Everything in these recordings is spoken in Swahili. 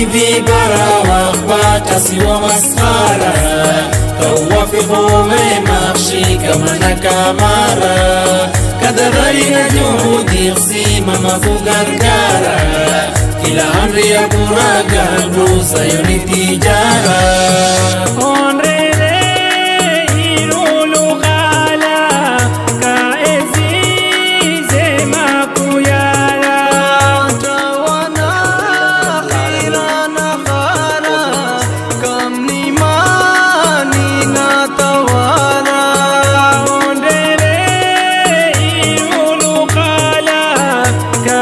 bibi bara wakwata siwa maskhara kawafiqu mema shikamana kamara kadhalika juhudi simama kugargara kila amri ya kuraga rusa yoni tijara Onrele irulu gala ka ezize makuyala tawana khirana khara kam nimani na tawana Onrele irulu gala ka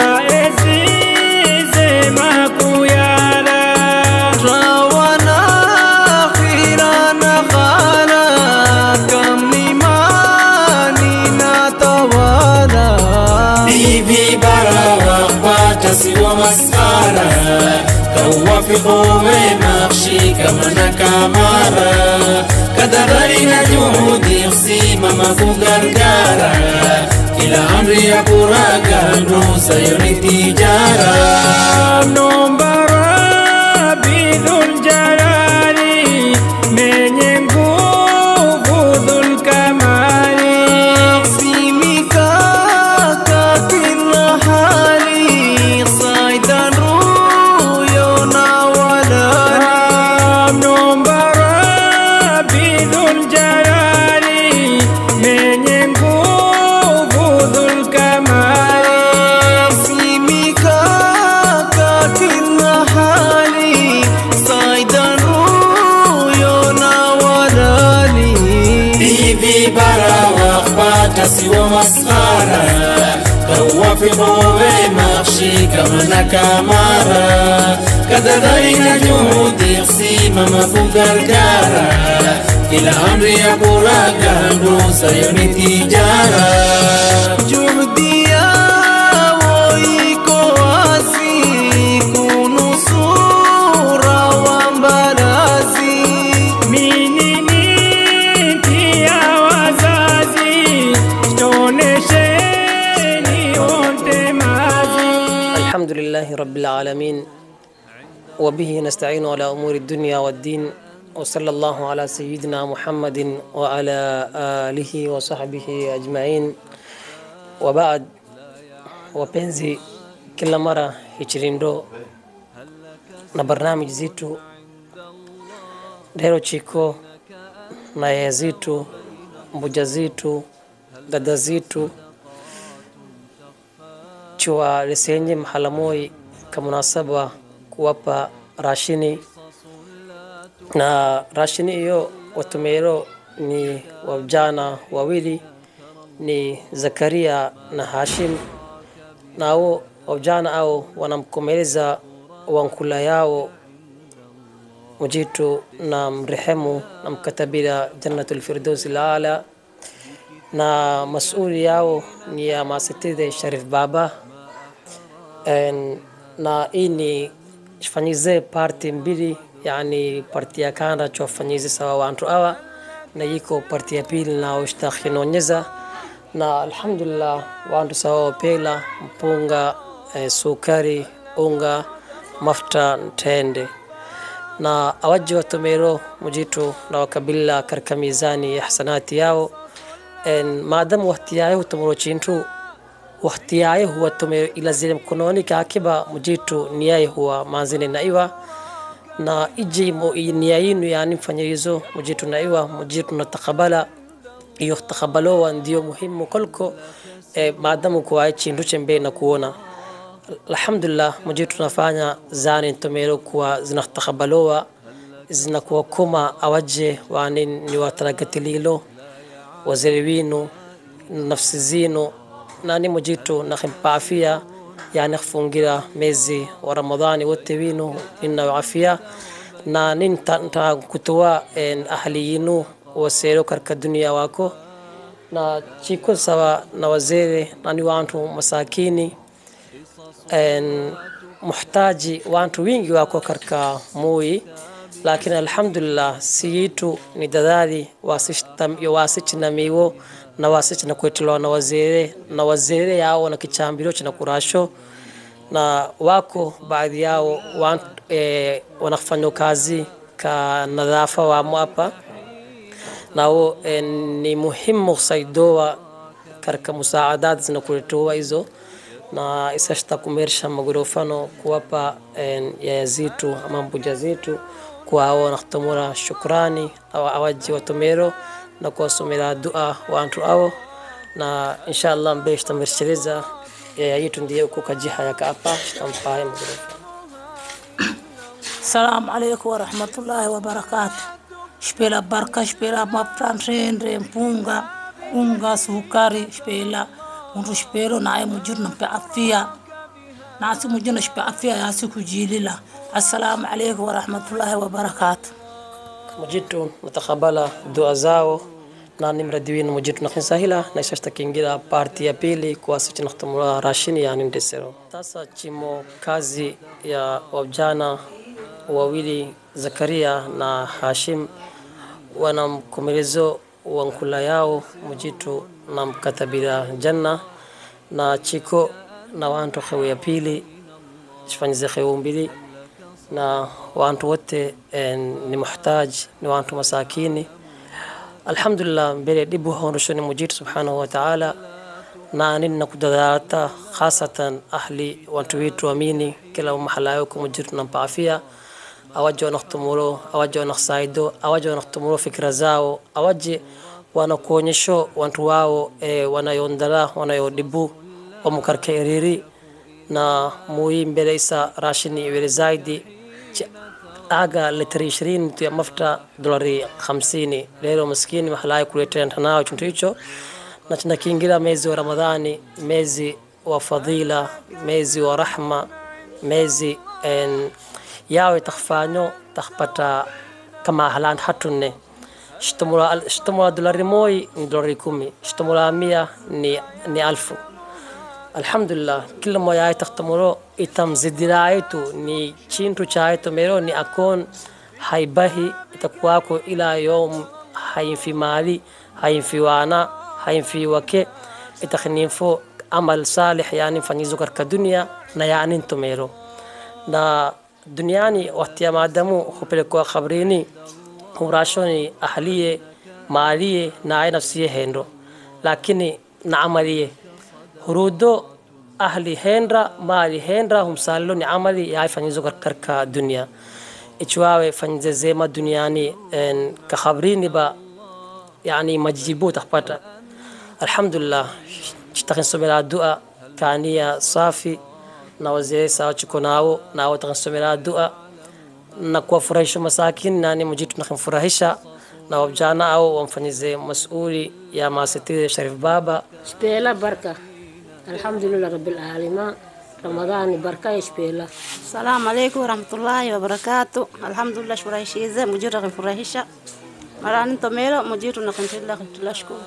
ezize makuyala tawana khirana khara kam nimani na tawana bibi bara wakwata siwa maskhara kawafiqu mema shikamana kamara kadhalika juhudi simama kugargara kila amri ya kuraga rusa yoni tijara Nombara bidhul jalali menye nguvu dhul kamali Simika kila hali Saidan ruyo na walani Nombara bidhul jalali menye nguvu dhul kamali Simika kila hali Saidan ruyo na walani bibi bara wakwata siwa maskhara kawafiqu wema shikamana kamara kadhalika juhudi simama kugargara kila amri ya kuraga rusa yoni tijara Juhdia woiko wasi kunusura wambarazi Minini ya wazazi tonesheni wote mazi الحمد لله رب العالمين وبه نستعين على أمور الدنيا والدين وصلى الله على سيدنا محمد وعلى آله وصحبه أجمعين وبعد wapenzi kila mara hichirindo na barnamiji zitu lero chiko na yaya zitu mbuja zitu dada zitu chwa lesenye mahala moi kamunasaba kuwapa rashini na rashini hiyo watumero ni wavijana wawili ni Zakaria na Hashim nao wavijana au wanamkomeleza wankula yao mujitu na mrehemu na mkatabila jannatul firdausi laala na masuli yao ni ya masitide Sharif Baba En, na hii ni fanyize parti mbili yani parti ya kanda chofanyize sawa wantu awa na yiko parti ya pili na ushtakhinonyeza na alhamdulillah wantu sawa wapela mpunga eh, sukari unga mafuta ntende na awaji watomero mujitu na wakabila karka mizani ya hasanati yao en maadamu wahtiyaye hutomoro chintu wahtiyaye huwa tomero ilazile mkononi kakiba mujitu niyaye huwa manzine naiwa na iji mo nia yinu yani mfanyirizo mujitu naiwa mujitu na takabala iyo takabalowa ndio muhimu kolko eh, maadamu kuwaye chintu chembe na kuona alhamdulillah mujitu tunafanya zani ntomero kuwa zinatakabalowa zinakuwa kuma awaje wani ni wataraгаtililo waziri winu nafsi zinu nani mujitu nakhimpa afia yani khfungira mezi wa ramadhani wote winu ninna afia na nin ta kutoa ahli yinu wasero karka dunia wako na chiko sawa na wazere nani wantu masakini en muhtaji wantu wingi wako karka mui lakini alhamdulillah siyitu ni dadali wasichinamiwo na wasichina kwetelewa na wazere na wazere yao na kichambiro china kurasho na wako baadhi yao wan, e, wanafanya kazi ka nadhafa wamo hapa nao e, ni muhimu kusaidoa katika musaadat zinakuletewa hizo na isashta kumersha magorofano kuwapa e, yaya zetu ama mbuja zetu kwao nakutomora shukrani awa awaji watomero na kuwasomera dua wantu ao na inshallah mbe shtamershereza yaya yetu ndiye uko kajiha yaka hapa shtampaye magorofa Salamu alaikum warahmatullahi wabarakatu. Shpela barka, shpela maptan rendre, mpunga, unga, sukari, shpela mtu shpelo naye mujur nampe afia nasi mujur na shpe afia yasi kujilila. Assalamu alaikum warahmatullahi wabarakatu. mujitu natakabala dua zao na nimradiwin mujitu nakinsahila na ishashta kingira parti ya pili kuwasichi nakhtumula rashini yani ndesero sasa chimo kazi ya wavijana wawili zakaria na hashim wana mkomelezo wa nkula yao mujitu na mkatabira janna na chiko na wantu khewe ya pili shifanyize khewe mbili na wantu wote eh, ni muhtaj ni wantu masakini alhamdulillah mbele dhibu hondoshoni mujitu subhanahu wa ta'ala na nini nakudadata khasatan ahli wantu witu amini kila mahala yako mujitu nampa afia awaje wanakutumuro awaje wanakusaido awaje wanakutumuro fikira zao awaje wanakuonyesho wantu wao e, wanayondala wanayodibu wamukarke eriri na muhi mbele isa rashini iwele zaidi Ch- aga litri ishirini tu ya mafuta dolari hamsini lelo maskini mahalai kuletea ntanao chuntu hicho na tunakiingira mwezi wa ramadhani mwezi wa fadhila mwezi wa rahma mwezi en, yawe takhfanyo takhpata kama halan hatunne shtumula shtumula dolari moi ni dolari kumi shtumula mia ni, ni alfu alhamdulillah kila moja ay takhtamuro itamzidiraaitu ni chintu chaaito mero ni akon haibahi itakuwako ila yom hainfi mali hainfi wana hainfi wake itakhinifo amal salih yani mfanyizo katika dunia na yani ntomero na duniani wakati ya maadamu hupelekwa khabrini hurashoni ahliye maaliye na ay nafsiye hendo lakini na amaliye hurudo ahli hendra mali hendra humsalilo ni amali yaay fanyizo karka dunia ichwawe fanyize zema duniani en ka khabrini ba yani majibu takpata alhamdulillah chitakin somera dua kania safi na wazee sawa chiko nao na watakin somera dua na kuwafurahisha masakin nani mujitu nakimfurahisha na wabjana au wamfanyize masuli ya maasitiri Sharif Baba شبيلة بركة الحمد لله رب العالمين رمضان بركة شبيلة Salamu alaikum warahmatullahi wabarakatu. Alhamdulillah shurahishize mujira kifurahisha. Marani tomero mujitu na kuntilla tulashukuru.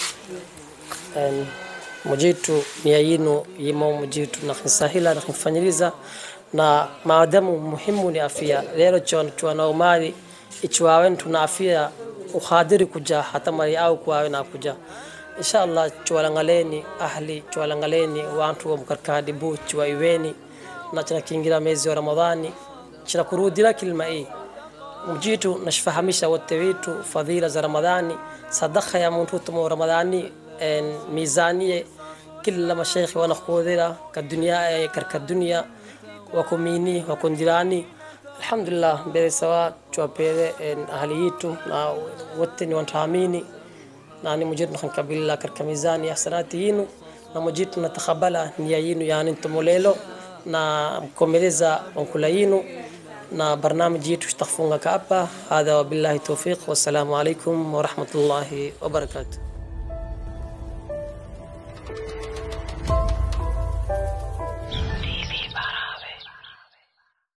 En, mujitu nia yinu yimo mujitu nakhinsahila nakhinfanyiriza na maadamu muhimu ni afia lero chon chwana umari ichwawen tuna afia ukhadiri kuja hata mari au kwawe na kuja inshallah chwalangaleni ahli chwalangaleni wantu wa mkarkadi bu chwa iweni na chana kingira mwezi wa ramadhani chana kurudira kilma hii mjitu nashfahamisha wote wetu fadhila za ramadhani sadaka ya muntu tumo ramadhani en mizanie kila mashaikhi wanakhudhira ka dunia eh, karka dunia wakumini wakundirani alhamdulillah mbele sawa chwapele en ahli yitu na wote ni wantaamini na ni mujitu nakhankabila karka mizani hasanati yinu na mujitu natakhabala nia yinu yani ntumolelo na mkomeleza wankula yinu na barnamiji yetu tutafunga hapa hadha wabillahi tawfiq wassalamu alaikum warahmatullahi wabarakatuh